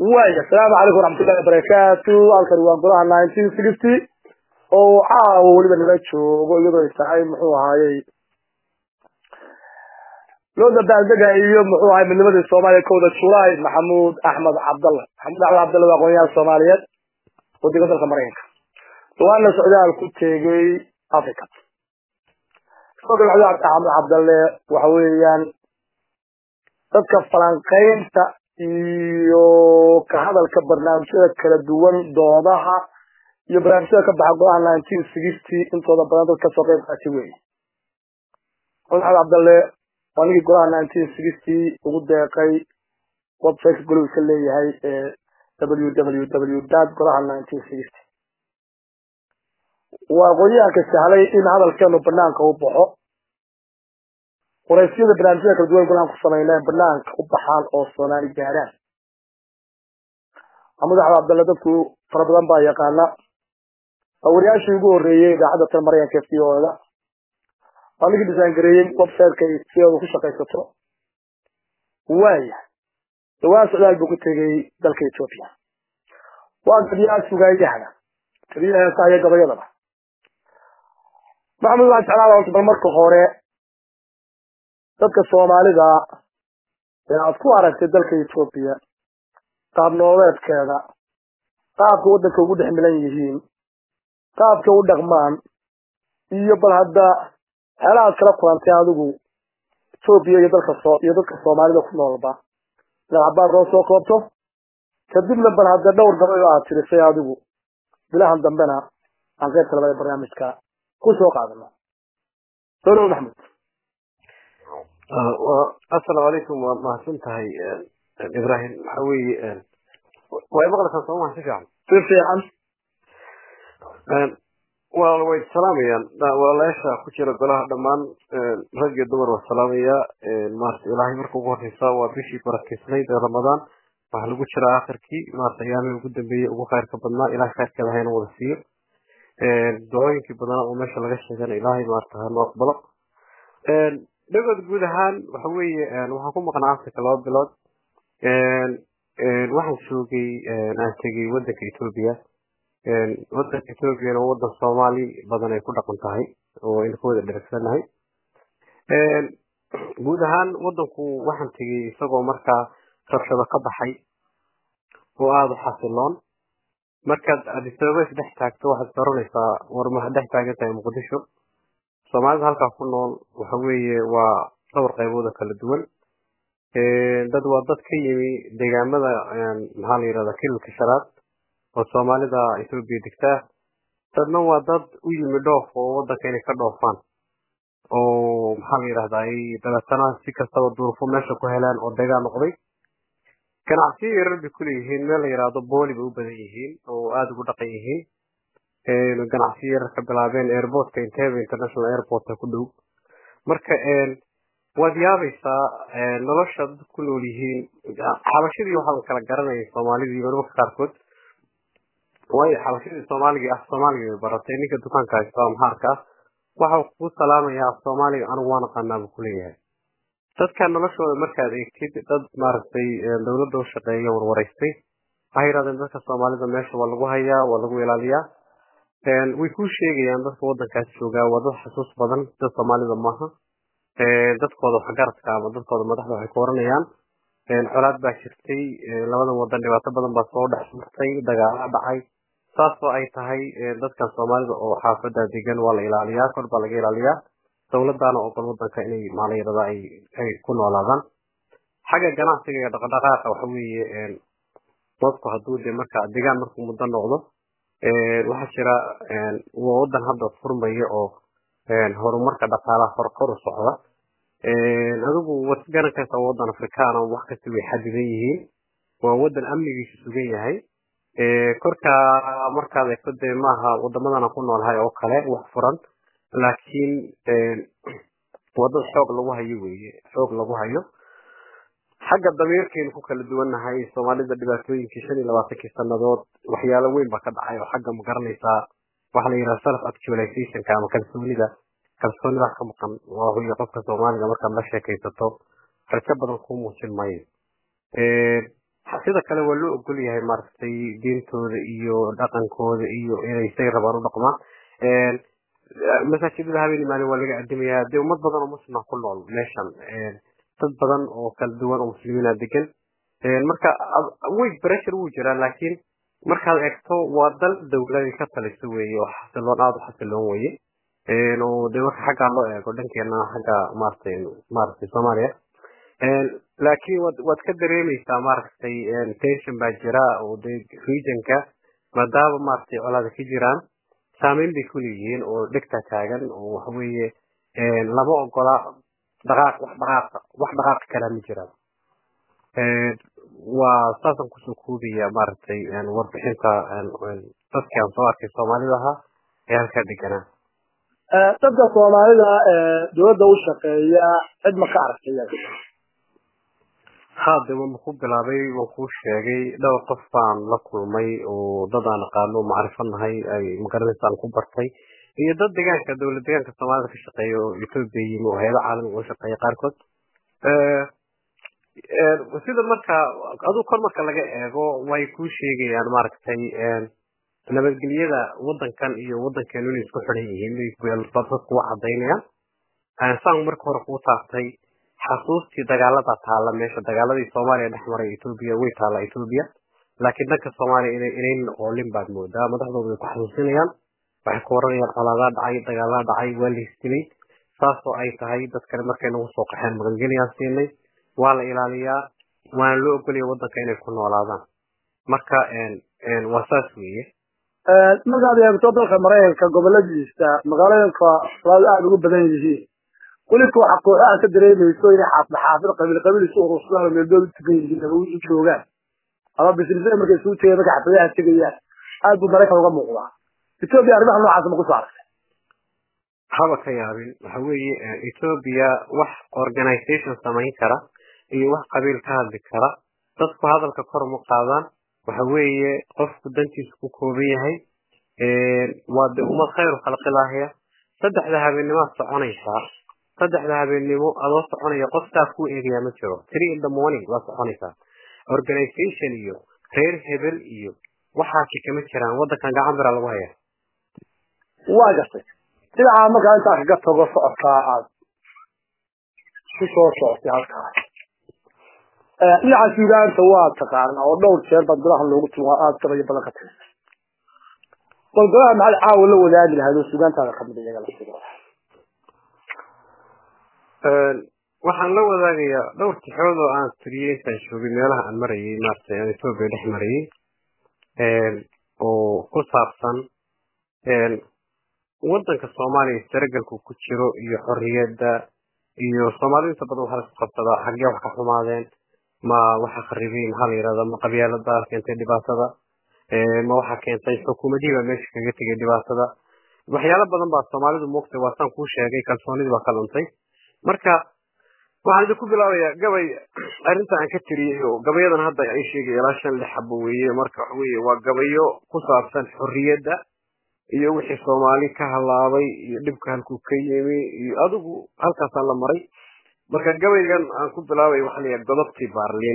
waaya asalaamu calaykum waraxmatullahi wabarakaatu halkani waa golaha nineteen sixty oo caawa weliba nala joogo iyadoo ay tahay muxuu ahaayey loo dabaaldega iyo muxuu ahay midnimadii soomaaliya kowda julaay maxamuud axmed cabdalle maxamuud axmed cabdalle waa aqoonyahan soomaaliyeed wadiga dalka maraykanka dhawaana socdaal ku tegey africa sidoo kale maxamuud axmed cabdalle waxa weeyaan dadka falanqaynta iyo ka hadalka barnaamijyada kala duwan doodaha iyo barnaamijyada ka baxa golaha nineteen sixty intooda badan dad kasoo qeyb qaati weeye maxamuud axmed cabdalle waa ninkii golaha nineteen sixty ugu deeqay websiteka goluhu iska leeyahay ee w w w dot golaha nineteen sixty waa aqoonyahanka sahlay in hadalkeenu banaanka u baxo waraysyada barnaamijyada kala duwan golaan ku samayna banaanka u baxaan oo soomaali gaaraan maxamuud axmed cabdalle dadku fara badan baa yaqaana waa wariyaashii ugu horreeyey idaacadda tan maraykanka f d o da waa ninkii disaangareeyey websiteka ay sideedu ku shaqaysato waaya dhawaan socdaal buu ku tegey dalka ethoopia waa gabyaha sugaayahana gabyaha heesaha iyo gabayadaba maxamuud waxaan jeclaan horta bal marka hore dadka soomaalida ee aad ku aragtay dalka ethoopia qaab nololeedkeeda qaabka waddanka ugu dhex milan yihiin qaabka u dhaqmaan iyo bal hadda waxyaalaha ad kala kulantay adigu ethoopia iyo dalka soo iyo dadka soomaalida ku noolba inaad cabaar noo soo koobto kadibna bal hadda dhowr gabayo aad tirisay adigu bilahan dambena aan qaybta labada barnaamijka ku soo qaadano solo maxmud asalaamu calaykum waa mahadsan tahay ibrahim waxa weeye way maqlaysaa soo maha si fiican si fiican walaal way salaamayaan walaalayaasha ku jira golaha dhammaan rag iyo dumar waa salaamaya maarata ilaahay marka ugu horeysa waa bishii barakeysnayd ee ramadaan waxaa lagu jiraa akhirkii maarata ayaamihii ugu dambeeyey ugu khayrka badnaa ilahay khayrkeeda hayna wada siiyo ducooyinkii badanaa oo meesha laga sheegana ilaahay maarata hanoo aqbalo dhagood guud ahaan waxa weeye waxaan ku maqnaa africa laba bilood waxaan joogay aan tegey wadanka ethoopia wadanka ethoopiana waa wadan soomaali badan ay ku dhaqan tahay oo aynu ka wada dheregsanahay guud ahaan wadanku waxaan tegey isagoo markaa rabshado ka baxay oo aada u xasiloon markaad adisababa isdhex taagto waxaad garanaysaa war ma dhex taagan tahay muqdisho soomaalida halkaa ku nool waxa weeye waa dhowr qaybood oo kala duwan dad waa dad ka yimi deegaamada maxaa la yidhahda kililka shanaad oo soomaalida ethoopia degtaa dadna waa dad u yimi dhoof oo wadanka inay ka dhoofaan oo maxaa la yidhahdaa dabeetana si kastaba duurufo meesha ku helaan oo degaa noqday ganacsiyo yarar bay kuleeyihiin meel la yidhaahdo booli bay u badan yihiin oo aada ugu dhaqan yihiin ganacsiyo yarar ka bilaabeen airportka intebe international airportka ku dhow marka waad yaabaysaa nolosha dad ku nool yihiin xabashadii waxaa kala garanayay soomaalida iyo marmarka qaarkood waayo xabashadii soomaaliga af soomaaliga bay baratay ninka dukaanka haysta maxaarka ah waxau kuu salaamayaa af soomaaliga anigu waan aqaanaa buu kuleeyahay dadka noloshooda markaad eegtid dad maaragtay dawladda u shaqeeya warwaraystay waxay yidhahdeen dadka soomaalida meesha waa lagu hayaa waa lagu ilaaliyaa way kuu sheegayaan dadka wadankaas joogaa waa dad xasuus badan dad soomaalida maaha dadkooda waxgaradka ama dadkooda madaxda waxay ku oranayaan colaad baa jirtay labadan wadan dhibaato badan baa soo dhex martay dagaala dhacay saasoo ay tahay dadkan soomaalida oo xaafada degan waa la ilaaliyaa kor baa laga ilaaliyaa dawladdaana ogol wadanka inay maalayarada ay ay ku noolaadaan xagga ganacsiga iyo dhaqdhaqaaqa waxa weeye dadku hadduu de marka degaan markuu muddo noqdo waxaa jira waa wadan hadda furmaya oo horumarka dhaqaalaha hor kor u socda adigu waad garan kartaa wadan afrikaana wax kasta way xadidan yihiin waa wadan amnigiisu sugan yahay korka markaad eegto dee maaha wadamadan aan ku noolhay oo kale wax furan laakiin waa dad xoog lagu hayo weye xoog lagu hayo xagga damiirkaynu ku kala duwannahay soomaalida dhibaatooyinkii shan iyo labaatankii sanadood waxyaalo weyn baa ka dhacay oo xagga ma garanaysaa waxa la yidhaha self actualizationka ama kalsoonida kalsoonida ka maqan waa qofka soomaaliga markaad la sheekaysato rajo badan kuu muujin maayo sida kale waa loo ogol yahay maaragtay diintooda iyo dhaqankooda iyo inay say rabaan u dhaqmaan masaajidada habeen maalin waa laga adimayaa dee ummad badan oo muslima ku nool meeshan dad badan oo kala duwan oo muslimiina degan marka way pressure wuu jiraa laakiin markaad eegto waa dal dawladii ka talisa weeye oo xasiloon aada u xasiloon weye oo de marka xaggaa loo eego dhankeena xagga maaragtay maaragtay soomaaliya laakiin waad waad ka dareemeysaa maaragtay tension baa jira oo de regionka maadaama maaragtay colaada ka jiraan saameyn bay kuleeyihiin oo dhegta taagan oo waxaweeye lama ogola dhaqaaq wax dhaqaaqa wax dhaqaaqi karaa ma jiraan waa saasaan kusoo koobaya maaragtay warbixinta dadkii aan soo arkay soomaalida ahaa ee halkaa deganaa dadka soomaalida dowladda u shaqeeya cid ma ka aragtay ha de waan ku bilaabay waan kuu sheegay dhowr qof baan la kulmay oo dad aan aqaano macrifo nahay ay magaranaysa aan ku bartay iyo dad deegaanka dowlad deegaanka soomaalida ka shaqeeya oo ethoopia yimi oo hay-ada caalamiga u shaqeeya qaarkood sida marka aduu kor marka laga eego way kuu sheegayaan maaragtay nabadgelyada wadankan iyo wadankeenu inay isku xiran yihiin dadku wa cadaynayaan saan marka hore kuu taabtay xasuustii dagaalada taala meesha dagaaladii soomaaliya dhex maray ethoopia way taala ethoopia laakiin dhanka soomaaliya ina inayn oolin baad moodaa madaxdooda way ku xasuusinayaan waxay ku oranayaan colaadaa dhacay dagaalaa dhacay waa laisdilay saasoo ay tahay dad kale markay nagu soo qaxeen magangeliyaan siinay waa la ilaaliyaa waana loo ogolaya wadanka inay ku noolaadaan marka waa saas weeye markaad eegto dalka maraykanka goboladiisa magaalooyinka soomaalidu aada ugu badan yihiin weliba waxa kooxaha ka dareemayso inay xaafid xaafid qabiil qabiil isu urursadaan oo meeldood u tukan yihiin ama u joogaan ama bisnisada markay isugu tegeen markay xafladaha tegayaan aad buu maraykan uga muuqdaa ethoopia arrimaha noocaas ma kusoo aragtay haba ka yaabin waxa weeye ethoopia wax organization samayn kara iyo wax qabiil ka hadli kara dadku hadalka kor uma qaadaan waxa weeye qofku dantiisu ku kooban yahay waa de ummad khayru khalqilaahya saddexda habeenimaad soconaysaa saddexda habeennimo adoo soconaya qof saa kuu eegayaa ma jiro three in the morning waa soconaysaa organization iyo reer hebel iyo waxaasi kama jiraan wadankan gacan bira lagu hayaa waa gartay dhinaca markaa intaa kaga tago socodkaa aad ku soo socotay halkaas dhinaca suugaanta waa taqaana oo dhowr jeer baad golaha loogu tumaa aada gabayo badan ka tirisa bal golaha maxaad caawa la wadaagi lahayd oo suugaantaada kamid iyaga laftigooda waxaan la wadaagayaa dhowr tixood oo aan tiriyey intaan joogay meelaha aan marayay maaragtay aan ethoopia dhex marayay oo ku saabsan wadanka soomaaliya istaragalku ku jiro iyo xorriyadda iyo soomaalida inta badan waxaa laisku qabsadaa xaggee wax ka xumaadeen ma waxa kharibay maxaa la yihahdaa ma qabyaalada keentay dhibaatada ma waxa keentay xukuumadihii baa meesha kaga tegay dhibaatada waxyaalo badan baa soomaalidu moogtay waa saan kuu sheegay kalsoonidii baa ka luntay marka waxaan idinku bilaabayaa gabay arrinta aan ka tiriyey oo gabayadan hadda ay sheegay ilaa shan lix xabo weeye marka waxa weeye waa gabayo ku saabsan xorriyadda iyo wixii soomaali ka halaabay iyo dhibka halkuu ka yimi iyo adigu halkaasaan la maray marka gabaygan aan ku bilaabay waxaa layahay godobtii baarliin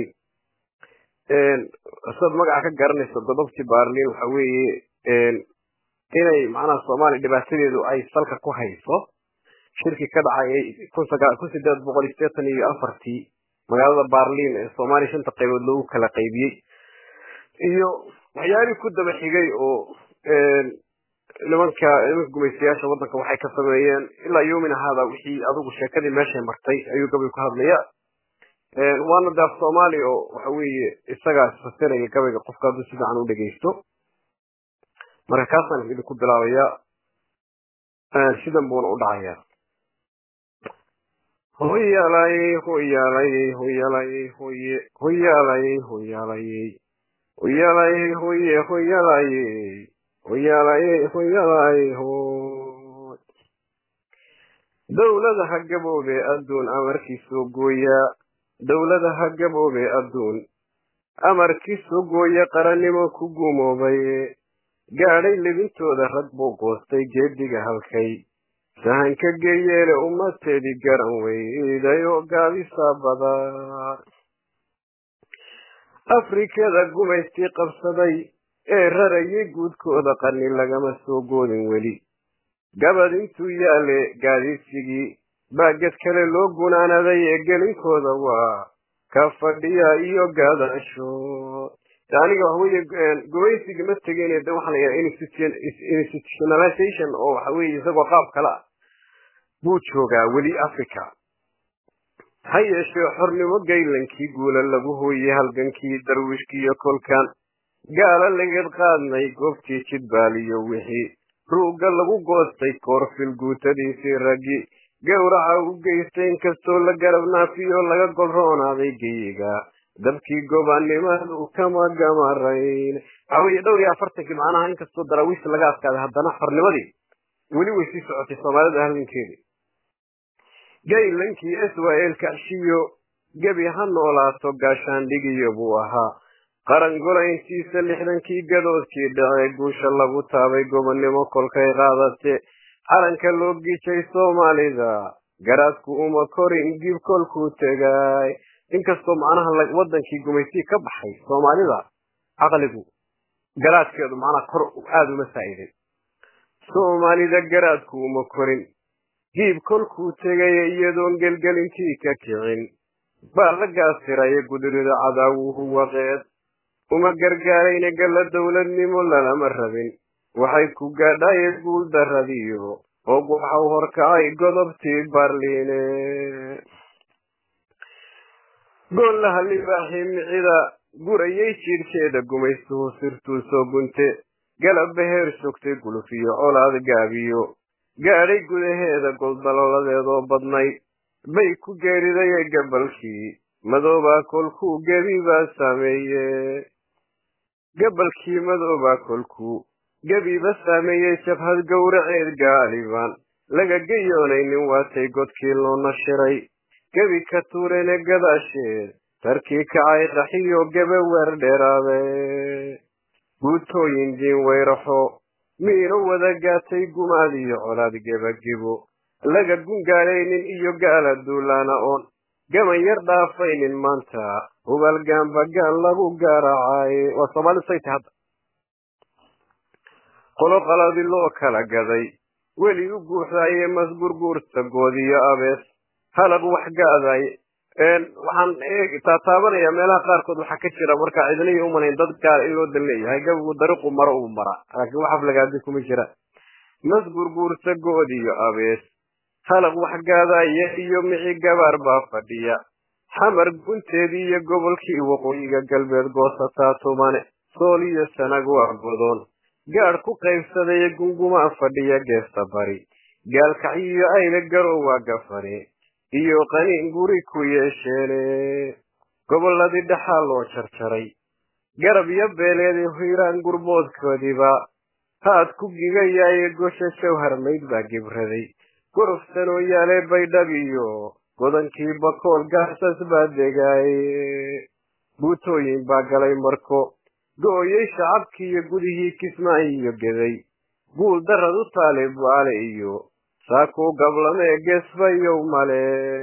sidaad magaca ka garanayso godobtii baarliin waxa weeye inay macnaha soomaaliya dhibaatadeedu ay salka ku hayso shirki ka dhacay kun sideed boqol iyo sideetan iyo afartii magaalada baarliin ee soomaaliya shanta qaybood loogu kala qaybiyey iyo waxyaalihii ku daba xigay oo nimanka nimanka gumaystayaasha waddanka waxay ka sameeyeen ilaa yomina haada wixii adigu sheekadii meeshay martay ayuu gabay ku hadlaya waana daaf soomaali oo waxa weeye isagaa isfasiraya gabayga qofka hadduu si fiican u dhegeysto marka kaasaan idinku bilaabayaa sidan buuna u dhacayaa hoyaalay hoyaalay hoyaalay hoye hoyaalay hoyaalay hoyaalay hoye hoyaalay hoyaalay hoyaalay hoy dowladaha gaboobe adduun amarkiisoo gooya dowladaha gaboobe adduun amarkiisoo gooya qarannimo ku gumoobay gaadhay lebintooda rag buu goostay geediga halkay sahanka geyeele ummadteedii garan weyday oo gaabisa badan afrikada gumaystii qabsaday ee rarayay guudkooda qarni lagama soo goodin weli gabad intuu yaale gaadiidsigii baa ged kale loo gunaanaday ee gelinkooda waa ka fadhiya iyo gaadasho aniga waxa weeye gumaysiga ma tegin de waxaa la yidhaha institutionalization oo waxa weeye isagoo qaab kale ah buu joogaa weli africa ha yeeshee xornimo gaylankii guula lagu hooyey halgankii darwiishkii iyo kolkan gaala lagad qaadnay goobtii jidbaaliyo wixii ruugga lagu goostay koorfil guutadiisii raggi gowraca u geystay inkastoo la garab naafiyo laga golroonaaday geyiga dabkii gobaannimadu kama gamarayn waxa weeye dhowr iyo afartankii macnaha inkastoo daraawiis laga adkaaday haddana xornimadii weli way sii socotay soomaalida halgankeedii gaylankii israel kacshiyo gebi ha noolaato gaashaandhigiyo buu ahaa qarangolayntiisa lixdankii gadoodkii dhacee guusha lagu taabay gobonnimo kolkay qaadate calanka loo gijay soomaalida garaadku uma korin dib kolkuu tegay inkastoo macnaha wadankii gumaystii ka baxay soomaalida caqligu garaadkeedu macnaha kor aada uma saa'iday soomaalida garaadku uma korin diib kolkuu tegay iyadoon gelgelinkii ka kicin baa la gaasiraye gudurida cadaawuhu waqeed uma gargaarayna galla dowladnimo lalama rabin waxay ku gaadhaye guul daradiyo og waxau horkacay godobtii barliine goollaha libaaxii micida gurayay jiirhkeeda gumaystuhu sirtuu soo gunte galabba heer sogtay gulufiyo colaad gaabiyo gaadhay gudaheeda goldalooladeedoo badnayd bay ku geeridaye gabalkii madoobaa kolkuu gebi baa saameeye gabalkii madoobaa kolkuu gebiba saameeyey jabhad gowraceed gaaliban laga gayoonaynin waatay godkii loo nashiray gebi ka tuurene gadaasheed tarkii kacay qaxiyo gebe weer dheeraade guutooyin diin weyraxo miino wada gaatay gumaad iyo colaad gebagebo laga gungaadhaynin iyo gaala duulaana oon gaban yar dhaafaynin maanta hubalgaanbagaan lagu gaaracay waa soomaalidu say tahay hadda qolo qaladi loo kala gaday weli u guuxdaaye masgurguurta goodiyo abees halaq wax gaaday waxaan taataabanayaa meelaha qaarkood waxaa ka jira markaa cidnihii umalayn dad gaar in loo dan leeyahay gabigu dariiqu maro uu mara laakiin wax aflagaadi kuma jira masgurguurta goodiyo abees halaq wax gaadaya iyo mici gabaar baa fadhiya xamar gunteedii iyo gobolkii waqooyiga galbeed goosataa tumane sool iyo sanag waa godoon gaadh ku qaybsadaya gungumaa fadhiya geesta bari gaalkacyiyo ayla garow waa gafane iyo qaniin guri ku yeesheene gobolladii dhaxaa loo jarjaray garab iyo beeleedii hiiraan gurboodkoodiiba haad ku gigayaaye gosha jawhar mayd baa gibraday gorofsanoo yaale baydhab iyo godankii bakool gaasas baa degaaye buutooyin baa galay marko gooyey shacabkii iyo gudihii kismaayo iyo geday guul darad u taale bu'aale iyo saakuu gablamee geesbayow male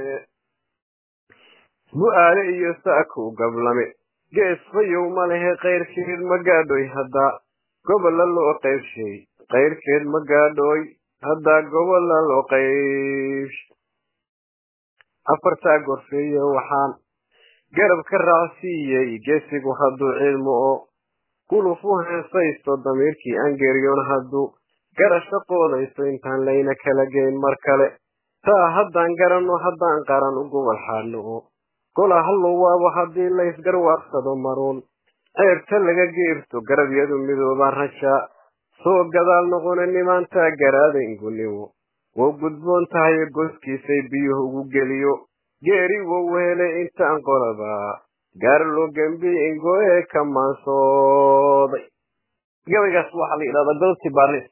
bu'aale iyo saakuu gablame geesbayow malehe kayrkeed ma gaadhoy haddaa gobolla loo qaybshay kayrkeed ma gaadhooy haddaa gobolla loo qaybsh afartaa gorfeeye waxaan garab ka raacsiiyey geesigu hadduu cilmo oo guluf u heesaysto damiirkii angeryon hadduu garasho qoodayso intaan layna kala geyn mar kale taa haddaan garanno haddaan qaran u gobol xaadno oo gola hallowaabo haddii laysgarwaaqsado maruun ceebta laga geerto garabyadu midoobaa rajaa soo gadaal noqona nimaantaa garaada inguniwo wou gudboon tahay goskiisay biyuhu ugu geliyo geeri wou hele intaan qolaba gaar loo gembi ingoe ka maansooday gabaygaas waxaa la yidhahdaa godobtii baarlis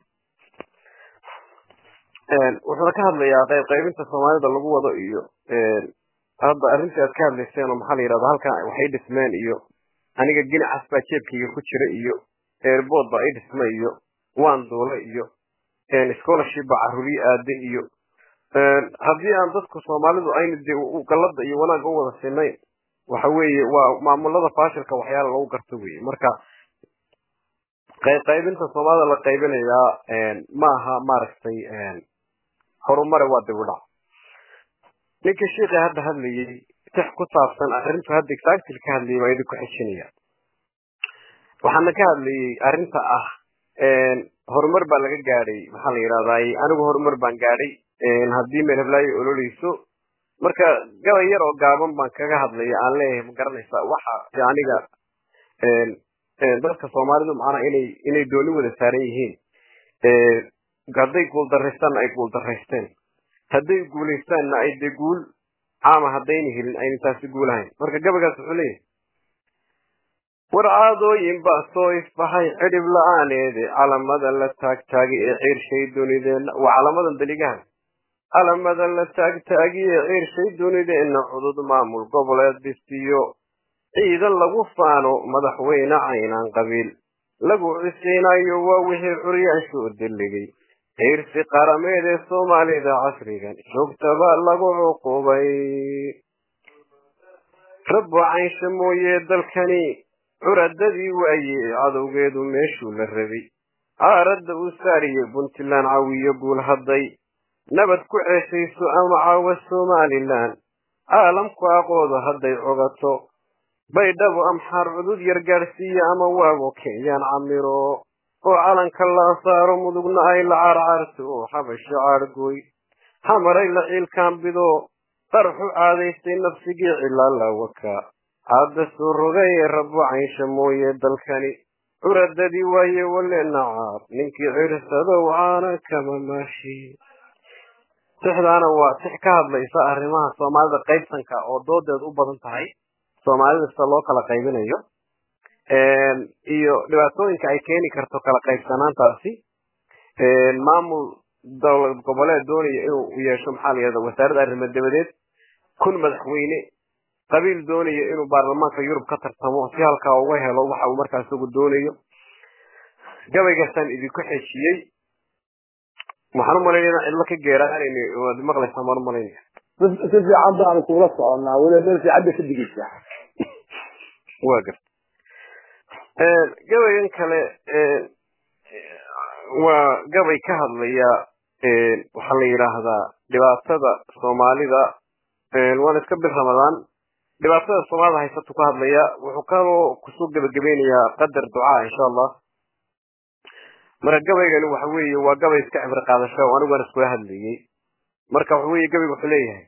wuxuuna ka hadlayaa qayb qaybinta soomaalida lagu wado iyo hadda arrintii aad ka hadlayseen oo maxaa la yidhahdaa halkan waxay dhismeen iyo aniga ginacas baa jeebkayga ku jira iyo airbood baa i dhisma iyo waan duula iyo scholarship baa carruuriye aade iyo haddii aan dadku soomaalidu ayna de gallada iyo wanaagga u wada sinayn waxa weeye waa maamulada faashilka waxyaala lagu garto weye marka qaybinta soomaalida la qaybinayaa ma aha maaragtay horumare waa dib u dhac ninka sheikha hadda hadlayay tix ku saabsan arrintu hadda exactly ka hadlayay baa idinku xijinaya waxaana ka hadlayay arrinta ah horumar baa laga gaadhay maxaa la yidhahdaay anigu horumar baan gaadhay haddii meel heblaayo ololeyso marka gabay yar oo gaaban baan kaga hadlaya aan leeyahay ma garanaysa waxa aniga dadka soomaalidu macnaa inay inay dooni wada saaran yihiin hadday guuldaraystaanna ay guuldaraysteen hadday guulaystaanna ay dee guul caama haddayna helin ayna taasi guulahayn marka gabaygaas wuxuu leeyahay war caadooyin baa soo ifbaxay cidhib la-aaneede calamada la taagtaagay ee ciirshay dunideenna waa calamadan daligahan calamada la taagtaagi ee ciirshay dunideenna cudud maamul goboleed dhistiyo ciidan lagu faano madaxweyne caynaan qabiil lagu cisiinayo waa wixii curyaashu u dilligay ciirsi qarameed ee soomaalida casrigan joogtaba lagu cuqubay rabbo caynsha mooye dalkani curadadii waaye cadowgeedu meeshuu la rabay caaradda uu saariye puntland cawiyo guul hadday nabad ku ceeshayso ama caawa somalilan caalamku aqoodo hadday cogato baydhabo amxaar cudud yar gaadhsiiya ama waago kenyaan camiro oo calanka la saaro mudugna ay la carcarto oo xabasho caargoy xamaray la ciilkaambido qarxu caadaystay nafsigii cilaalawaka caadda soo rogaye rabo caynsha mooye dalkani curadadii waaye wale nacaab ninkii cirsadow caana kama maashi tixdaana waa tix ka hadlaysa arrimaha soomaalida qaybsanka oo doodeed u badan tahay soomaalida sida loo kala qaybinayo iyo dhibaatooyinka ay keeni karto kala qaybsanaantaasi maamul dowlad goboleed doonaya inuu yeesho maxaa la yihahda wasaaradda arrimo dabadeed kun madaxweyne qabiil doonaya inuu baarlamaanka yurub ka tartamo si halkaa uga helo waxa uu markaa isagu doonayo gabaygaasaan idinku xejiyey waxaan umalaynaya cidlo ka geeraan waad maqlaysaan baan umalaynaya si fiican baanu kula soconaa weliba meel fiican bay ka digaysaa waa garta gabaygan kale waa gabay ka hadlaya waxaa la yidhaahdaa dhibaatada soomaalida waana iska bil ramadaan dhibaatada soomaalida haysatu ka hadlaya wuxuu kaloo kusoo gebagabeynayaa qadar ducaa insha allah marka gabaygani waxa weeye waa gabay iska cibri qaadasho oo anigu waan iskula hadlayey marka waxa weeye gabayga wuxuu leeyahay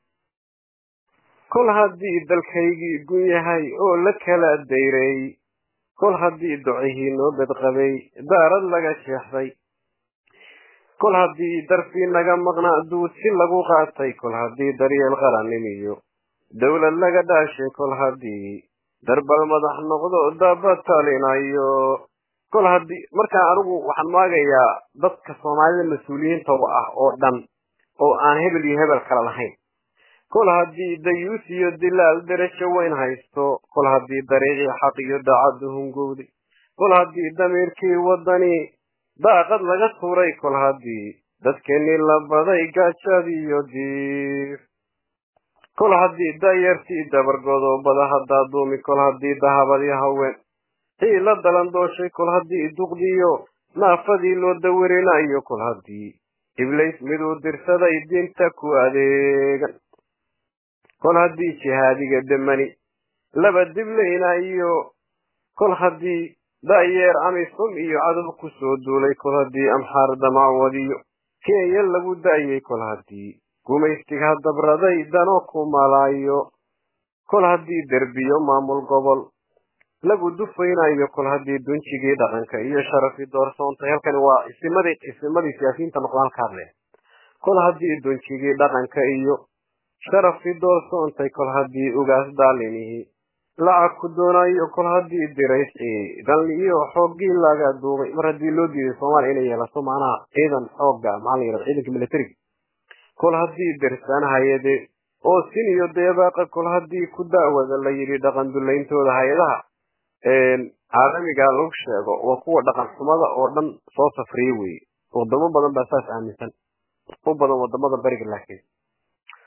kol haddii dalkaygii gun yahay oo la kala dayray kol haddii docihii noo bedqabay daarad laga jeexday kol haddii darfii naga maqnaa duudsi lagu qaatay kol haddii daryeel qarannimiyo dowlad laga dhaashay kol haddii darbal madax noqdo daba talinayo kol haddii markaa anigu waxaan maagayaa dadka soomaalida mas-uuliyiinta ah oo dhan oo aan hebel iyo hebel kala lahayn kol haddii dayuus iyo dilaal derajo weyn haysto kol haddii dariiqii xaq iyo daacaddu hungowday kol haddii damiirkii waddani daaqad laga turay kol haddii dadkeenii la baday gaajadiyo diir kol haddii dayartii dabargodoobada haddaa duumi kol haddii dahabadii haween xiila dalandooshay kol haddii duqdiyo naafadii loo dawirinayo kol haddii iblays miduu dirsaday diinta ku adeegan kol haddii jihaadiga demani laba diblayna iyo kol haddii da'yeer amisum iyo cadow ku soo duulay kol haddii amxaar damacwadiyo kenya lagu da'yay kol haddii gumaystiga dabraday dano ku malaayo kol haddii derbiyo maamul gobol lagu dufaynayo kol haddii dunjigii dhaqanka iyo sharafi doorsoontay halkani waa isimadii isimadii siyaasiyiinta noqdaan ka hadleen kol haddii dunjigii dhaqanka iyo sharafi doorsoontay kol haddii ugaas daalinihii lacag ku doonayo kol haddii dirays ciidan iyo xooggii laga duubay mar haddii loo diiday soomaaliya inay yeelato macnaha ciidan xoogga maxaa la yidhahda ciidanka militariga kol haddii dersaan hay-ade oo sin iyo deebaaqa kol haddii ku da'wada la yidhi dhaqan dulayntooda hay-adaha caalamiga lagu sheego waa kuwa dhaqan xumada oo dhan soo safriye weye wadamo badan baa saas aaminsan u badan wadamada beriga laakiin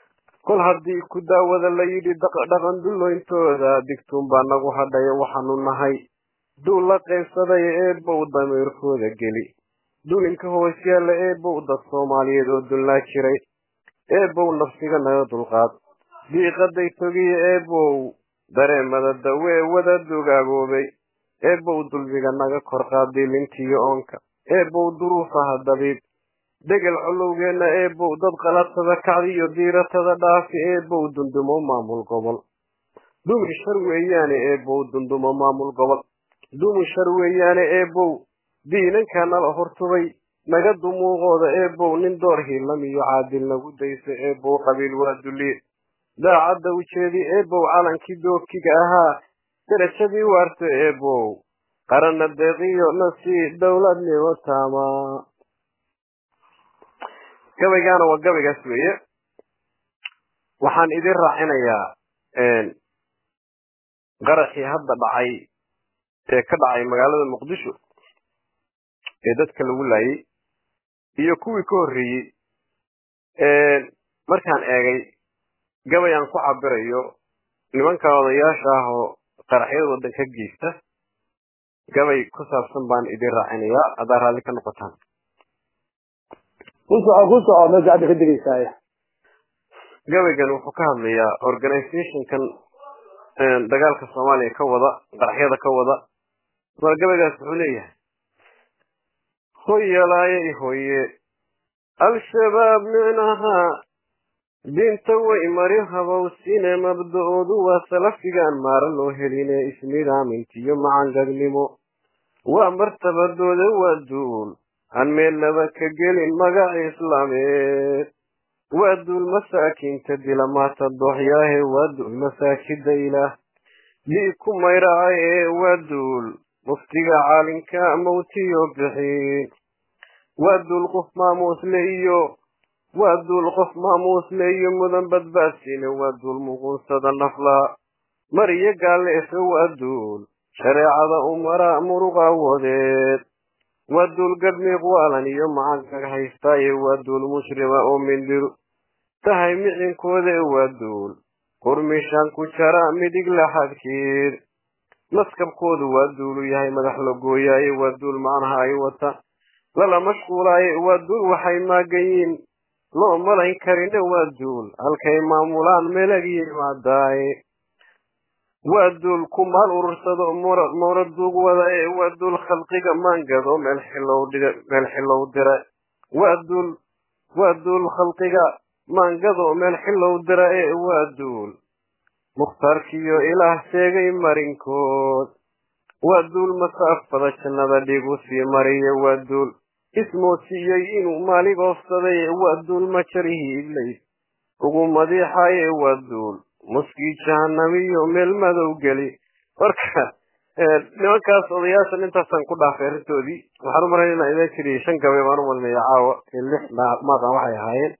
kol haddii ku daawada la yidhi dhaqan dullooyntooda digtuun baa nagu hadhaya waxaanu nahay duul la qaybsaday eebow damiirkooda geli dulinka hoos yaalla eebow dad soomaaliyeed oo dullaa jiray eebow nafsiga naga dulqaad diiqaday togiya eebow dareemada dawee wada dugaagoobay eebow dulmiga naga kor qaad dilintiyo oonka eebow duruufaha dabiib degel colowgeenna eebow dad qaladsada kacdiyo diiratada dhaafi eebow dundumo maamul gobol dumi shar weeyaane eebow dundumo maamul gobol dumi shar weeyaane eebow diinankaa nala hortubay naga dumuuqooda eebow nin door hiilam iyo caadil nagu daysa eebow qabiil waa duliye daacadda ujeedi eebow calankii dookiga ahaa darajadii waarta eebow qaranna deeqiyo nasii dowladnimo taama gabaygaana waa gabaygaas weeye waxaan idin raacinayaa qaraxii hadda dhacay ee ka dhacay magaalada muqdisho ee dadka lagu laayay iyo kuwii ka horreeyey markaan eegay gabay aan ku cabirayo nimanka odayaasha ah oo qaraxyada waddan ka geysta gabay ku saabsan baan idin raacinayaa haddaa raalli ka noqotaan ku soco ku soco meesha hadda ka degaysaaye gabaygan wuxuu ka hadlayaa organizationkan dagaalka soomaaliya ka wada qaraxyada ka wada waa gabaygaas wuxuu leeyahay hoyalaayay hoye al-shabaab micnaha diinta way mari habowsine mabda-oodu waa salafigaan maara loo heline isnidaamintiyo macangagnimo waa martabadooda waa duul aan meel laba ka gelin magaca islaameed waa duul masaakiinta dila maata dooxyaahe waa duul masaajida ilaah dii ku mayraaye waa duul muftiga caalinka mawtiyo bixiin waa duul qof maamuusle iyo waa duul qof maamuusle iyo mudan badbaadsiine waa duul muquunsada naflaa mar iyo gaalleefe waa duul shareecada umara muruqa wadeed waa duul gadmiiq waalan iyo macagag haystaaye waa duul mushrima oo mindhiru tahay micinkooda waa duul qurmishaan ku jara midig laxadkiid maskabkoodu waa duulu yahay madax la gooyaaye waa duul macnaha ay wata lala mashquulaaye waa duul waxay maaganyiin loo malayn karina waa duul halkay maamulaan meelag yimaadaaye waa duul ku maal urursado moora duug wada ee waa duul khalqiga maangado meel xilow dira waa duul waa duul khalqiga maangado meel xilow dira ee waa duul mukhtaarkiyo ilaah sheegay marinkood waa duul masaafada jannada dhigu sii mariye waa duul ismoodsiiyey inuu maalig oofsaday waa duul majarihii iblays ugu madiixaye waa duul muskii jahanamiyo meel madow geli marka nimankaas odayaashan intaasaan ku dhaafay arrintoodii waxaan u marayn inaan idan jiriy shan gabay baan u malinaya caawa lix maaqan waxay ahaayeen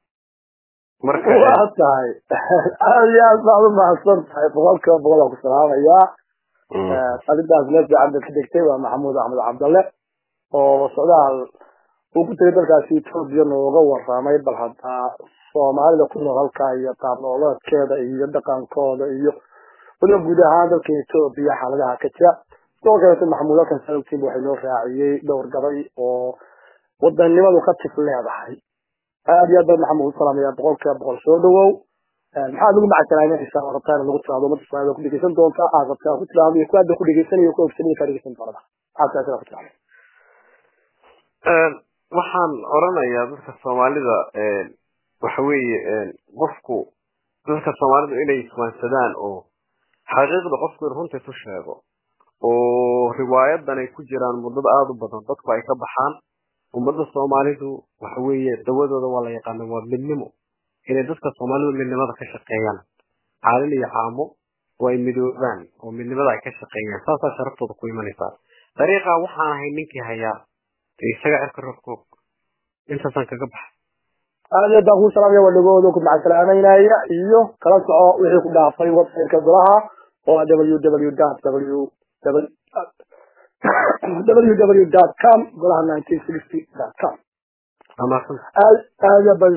marka waa tahay aad iyo aad baad u mahadsan tahay boqolkiiba boqol aan ku salaamayaa arrintaas meel fiican bay ka degtay waa maxamuud axmed cabdalle oo socdaal uu ku tegay dalkaasi etoobiya nooga waramay bal haddaa soomaalida ku nool halkaa iyo qaab nololeedkeeda iyo dhaqankooda iyo waliba guud ahaan dalka etoobiya xaaladaha ka jira sidoo kaleeto maxamuud halkan salogtiinba waxay noo raaciyey dhowr gabay oo wadanimadu ka tif leedahay aad iyo aad baan maxamuud u salaamaya boqolkiiba boqol soo dhawow maxaad ugu macadsanaynaysaa oo rabtaa in lagu tiraado ummadda soomaalida ku dhegeysan doonta aad rabtaa ku tiraado iyo ku hadda ku dhegeysanayo ku ogsanaya kaa dhegeysan doonada maxaad saa ku tiraado waxaan oranayaa dadka soomaalida waxa weeye qofku dadka soomaalidu inay iswaansadaan oo xaqiiqda qofku in runta isu sheego oo riwaayadan ay ku jiraan muddada aada u badan dadku ay ka baxaan ummadda soomaalidu waxa weeye dawadooda waa la yaqaana waa midnimo inay dadka soomaalidu midnimada ka shaqeeyaan caalin iyo caamo oo ay midoobaan oo midnimada ay ka shaqeeyaan saasaa sharaftooda ku imanaysaa dariiqa waxaan ahay ninkii hayaa isaga cirka roobkoog intaasaan kaga baxa aad iyo baan kuu salaamaya waa dhagooda ku macadsalaamaynaya iyo kala soco wixii ku dhaafay websiteka golaha oo ah w w dot w w w dot com golaha nineteen sixty dot com amaadsan aad aad baan